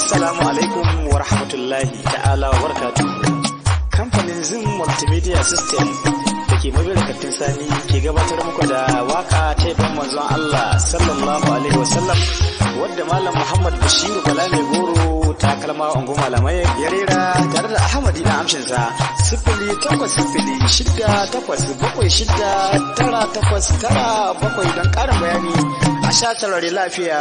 Assalamu alaikum wa rahmatullahi ta'ala wa barakatuhu. Kamfanin Zin Multimedia System da ke mabirakatin sani ke gabatar muku da waka ta yaban manzon Allah sallallahu alaihi wasallam wadda Malam Muhammad Bashiru Bala mai goro ta kalma ungu malamai ya rera tare da Ahmadi na amshinsa sifili takwas sifili shida takwas bakwai shida tara takwas tara bakwai don ƙarin bayani a sha tarare lafiya.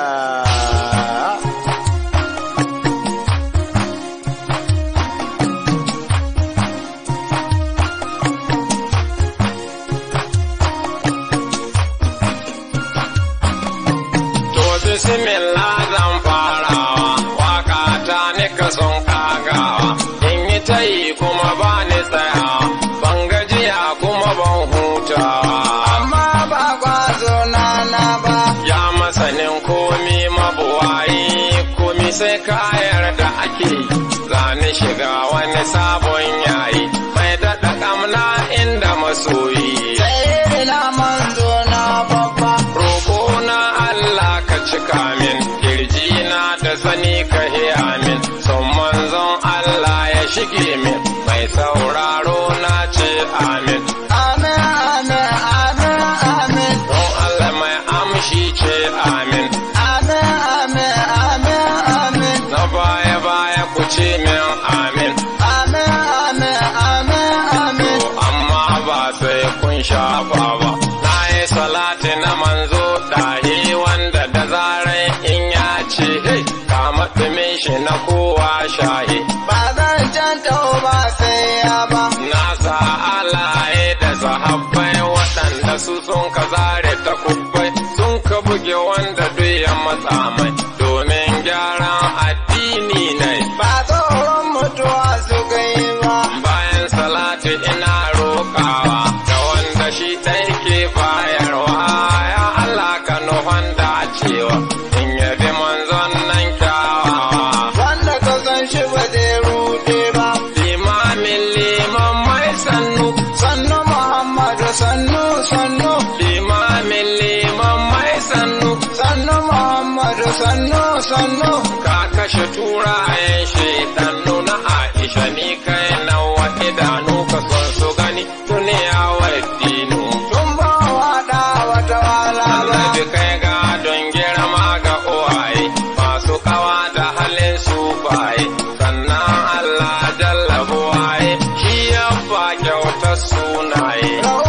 bismillah zan farawa waka ta nika son kagawa in yi ta yi kuma ba ni tsayawa ban gajiya kuma ban hutawa amma ba kwazo na na ba ya masanin komi mabuwayi komi sai kayar da ake zani shiga wani sabon yayi mai daɗa ƙamna inda masoyi sai na manzo na babba Roko na Allah ka cika min, kirji na da sani ka hiya min, son manzon Allah ya shige min, mai sauraro na ce amin. amin amin amin amin Don Allah mai amshi ce amin, amin amin amin amin na baya baya ku ce min amin. amin amin amin amin To amma ba sai kun shafa ba. Na yi salati na manzo ɗahi wanda da zarai in ya ce, hey, kama ɗumin shi na kowa shahi. ba zan canta ba sai ya ba Na sa alaye da sahabbai waɗanda su sun ka zare ta kubbai sun ka buge wanda duk ya matsa mai domin gyaran addini ne. ba tsoron mutuwa su kai ba Bayan salati ina roƙawa ga wanda shi ɗai ke bayarwa ya Allah ka nufan dacewa in yabi manzon nan kyawawa. wanda ka san shi ba zai rude ba Limamin liman mai sannu sannu muhammadu sannu sannu limamin liman mai sannu sannu muhammadu sannu sannu ka kashe turayen shaidannu na Aisha ni kai nawa idanu ka son su gani duniya wa dinu. tun ba waɗa wata wala ba Annabi kai ga don girma ga uwaye masu kawa da halin su baye sannan Allah jalla buwaye shi ya ba kyautar sunaye.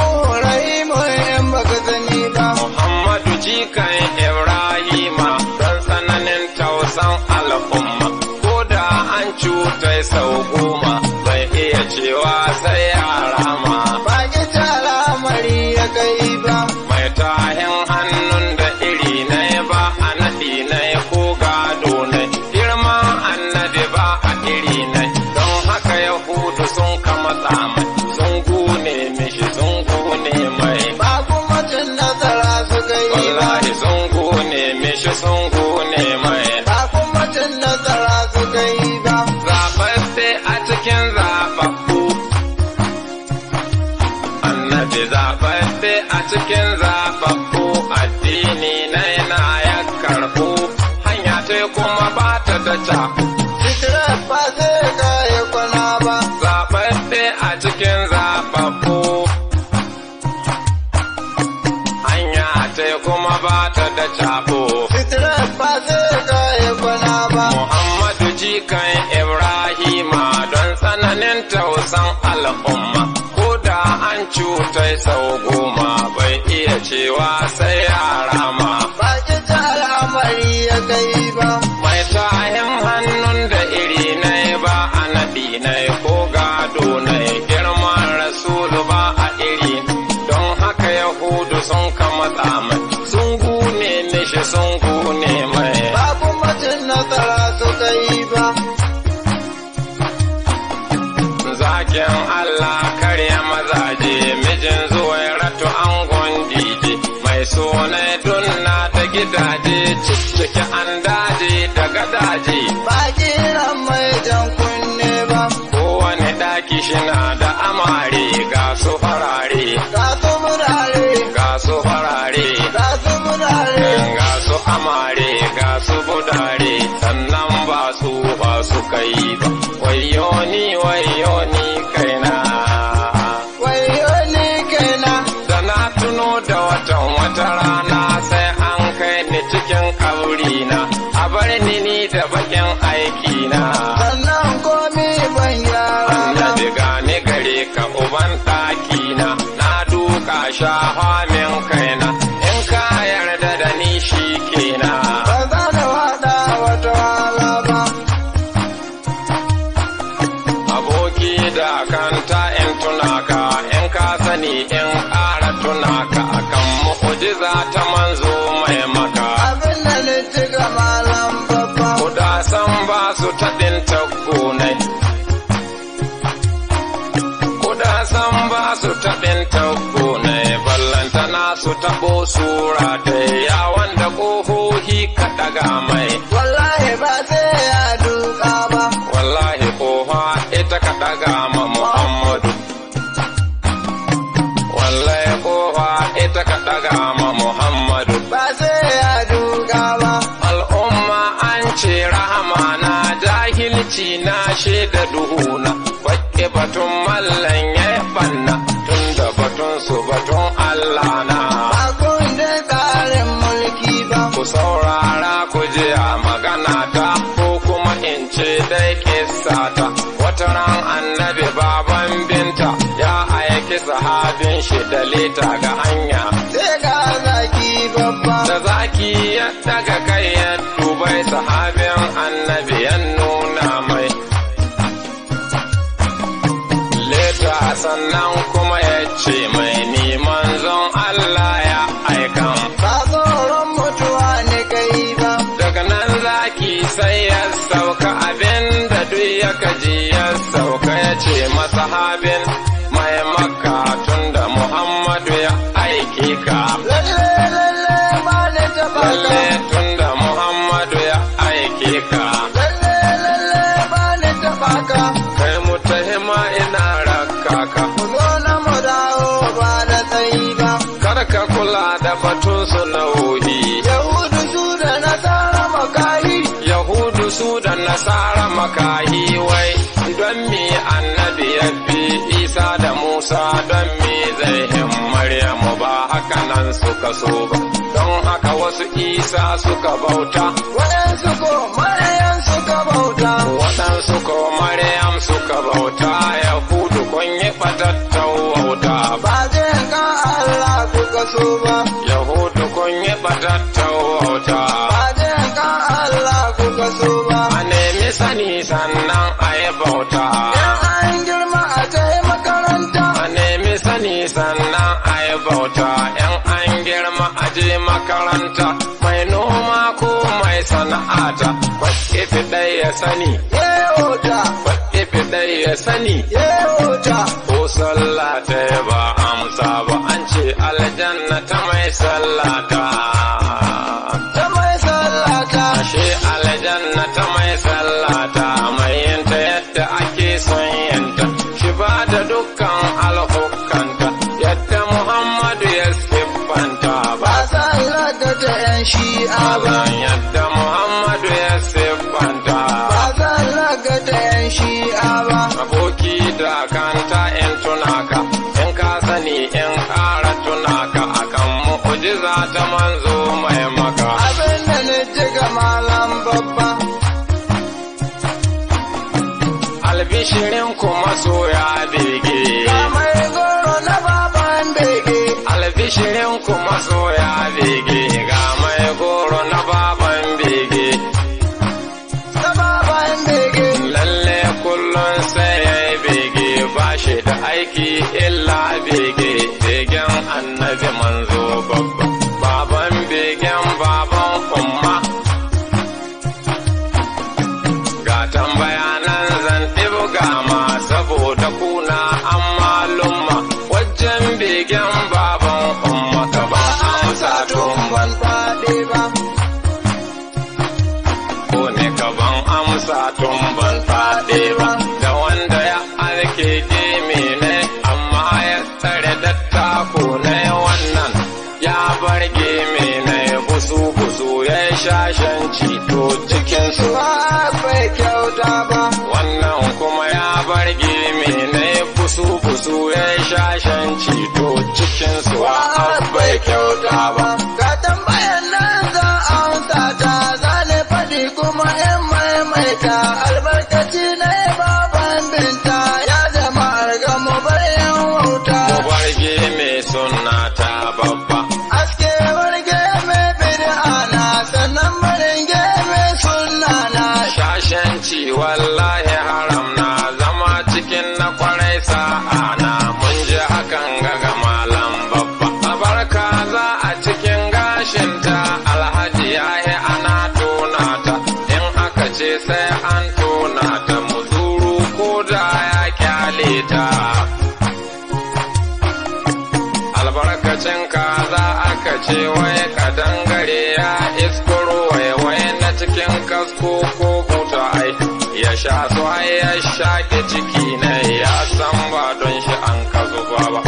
Rahimu in baka sani ba Muhammadu jikan Ibrahima don tsananin tausan al'umma, ko da an cutai sau goma bai iya cewa sai ya rama. ba ki ta al'amari ya kai ba Mai tahin hannun da iri na ba a naɗi na ko gado na girma annabi ba a iri na don haka Yahudu sun kama tsamai sun gune mishi sun gune mai. ba kuma cin nasara su kai ba Wallahi sun gune mishi sun gune mai. ba kuma cin nasara su kai ba Zaɓaɓɓe a cikin zaɓaɓɓu. Annabi zaɓaɓɓe a cikin zaɓaɓɓu addini na yana ya karɓu. Hanya ce kuma ba ta da ca. Fitirar ba zai kaya kwana ba Zaɓaɓɓe a cikin zaɓaɓɓu. Hanya ce kuma ba ta da caɓo. Fitirar ba zai kaya kwana ba Muhammadu jikan Ibrahima don tsananin tausan al'umma, ko da an cutai sau goma bai iya cewa sai ya rama. ba ki ta al'amari ya kai ba Mai tahin hannun da iri na ba a naɗi na ko gado na girman rasulu ba a iri, don haka Yahudu sun kama tsamai, sun gune mishi sun gune mai. ba kuma cin nasara su kai ba Zakin Allah karya mazaje mijin zuwai ratu angon dije mai suna dunna da gidaje cicciki an daje da gadaje ba kiran mai jan kunne ba kowane daki shina da amare ga su farare ga su murare ga su farare ga su murare ga su amare ga su budare sannan ba su irina a bar ni ni da bakin aikina sannan komi ban gyara ba. annabi gane gare ka uban ɗakina na duka shafa min kaina in ka yarda da ni shi kenan Ba za na waɗa wata wahala ba. aboki da kanta in tunaka in ka sani in ƙara tunaka akan mu'ujiza ta manzo mai maka Abin da ni ci ga malam babba. kuda san ba su taɗin taggonai kuda san ba su taɗin taggonai ballantana su taɓo sura ta yawan da ƙohohi ka ɗaga mai Wallahi ba sai ya duka ba. wallahi kofa ita ka ɗaga ma Muhammadu. Wallahi kofa ita ka ɗaga ma Muhammadu. Ba sai ya duka ba. Al'umma an ce rahama na jahilci na shaida duhuna. Bakke batun mallan ya banna tun da batun su batun Allah na. Ba kun da tsarin mulki ba. Ku saurara ku ji a magana ta ko kuma in ce dai kissa ta. Wata ran annabi baban binta ya aiki sahabin shi da leta ga hanya. Sai ga zaki babba. Da zaki ya daga kai ya dubai sahabin annabi ya nuna mai. Leta sannan kuma ya ce mai ni manzon Allah ya aikan. Ba tsoron mutuwa ne kai ba. daga nan zaki sai ya sauka abin da duk ya kaji ya sauka ya ce masahabin mai makka tun da muhammadu ya aike ka Lalle lalle ba ni taɓa lalle ka. tun da muhammadu ya aike ka Lalle lalle ba ni taɓa ka. kai mutahima ina rakka ka Mu zo na mu dawo ba da tsayi ba. kar ka kula da batun su nauyi Yahudu su da nasara makahi. Yahudu su da Nasara makahi wai don mi annabi ya fi Isa da Musa don mi zai hin Maryamu ba haka nan suka so ba. Don haka wasu Isa suka bauta, Waɗansu ko Maryam suka bauta. waɗansu ko Maryam suka bauta, Yahudu kun yi ɓatattau wauta. Ba zai ka Allah kuka so ba. Yahudu kun yi ɓatattau wauta. Ba zai ka Allah kuka so ba. A nemi sani sannan a yi bauta. In an girma a kai makaranta. a nemi sani sannan a yi bauta ‘yan an girma a je makaranta mai noma ko mai sana'ata kwaɗe ɗaya ya sani Yehota, kwaɗe ɗaya ya sani Yehota. ko sallah ta yi ba amsa ba an ce aljanna ta mai sallata Ta mai sallata. ashe aljanna ta mai sallata mai yanta yadda ake son yanta shi ba da dukkan alhukanta yadda muhammadu ya siffanta ba Ba sallata ta ‘yan shi'a ba. zan yadda muhammadu ya siffanta Ba sallata ta ‘yan shi'a ba. aboki da kanta in tunaka in ka sani in ƙara tunaka akan mu'ujiza ta manzo mai maka Abin da ni ji ga malam babba. albishirin kuma soya bege Ga mai goro na baban bege. albishirin kuma soya bege ga mai goro na baban bege Na baban bege. lalle kullum sai ya yi bege ba shi da aiki illa bege begen annabi manzo babba baban begen baban umma ga tambaya nan zan ɗibga ma saboda kuna an malumma wajen begen baban umma ka ba amsa tun ban faɗi ba. ko ne gaban amsa tun ban faɗe ba da wanda ya alke gemi ne amma ya tsare dattako ne wannan ya bar gemi ne busu busu ya shashanci to cikin su Ba bai kyauta ba. wannan kuma ya bar gemi ne busu busu ya shashanci to cikin su bai kyauta ba Ga tambayan nan za a amsa ta sai an tona ta muzuru ko da ya kyale ta albarkacin kaza aka ce wai ka dangare ya iskuro waiwai na cikin kasko ko buta ai ya sha su har ya shaƙe ciki ne ya san ba don shi an ka zuba ba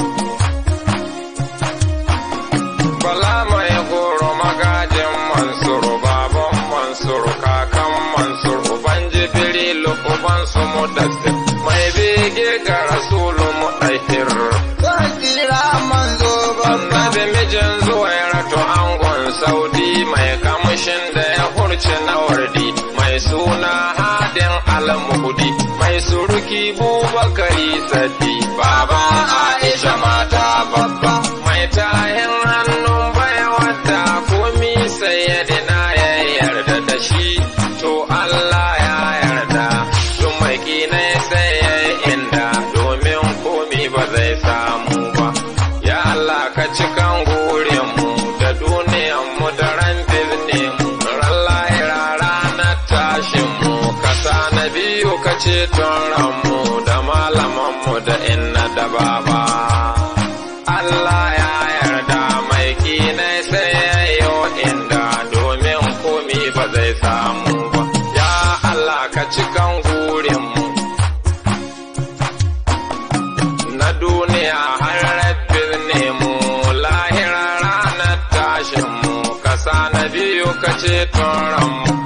bala mai goro magajin mansuru baban mansuru kakan mansuru uban jibrilu uban su mudassir mai bege ga rasulu mudahir Zan kira manzo babba. annabi mijin zuwairatu angon saudi mai kamshin da ya hurci na wardi mai suna hadin almuhudi mai suruki bubakari sadi baba aisha mata babba mai tahin hannun baiwa da komi sayyadina ya yarda da shi to Allah ya yarda tun mai kinai sai ya yi inda domin komi ba zai samu ba ya Allah ka cikan mu da duniyanmu da ran mu ran lahira ranar tashinmu ka sa na biyu ka ceton ranmu da malamanmu da inna da baba Allah ya yarda mai kinai sai ya yi inda domin komi ba zai samu ba ya Allah ka cikan gurinmu na duniya har rabbin nemu lahira ranar tashinmu kasa na biyu ka ce ranmu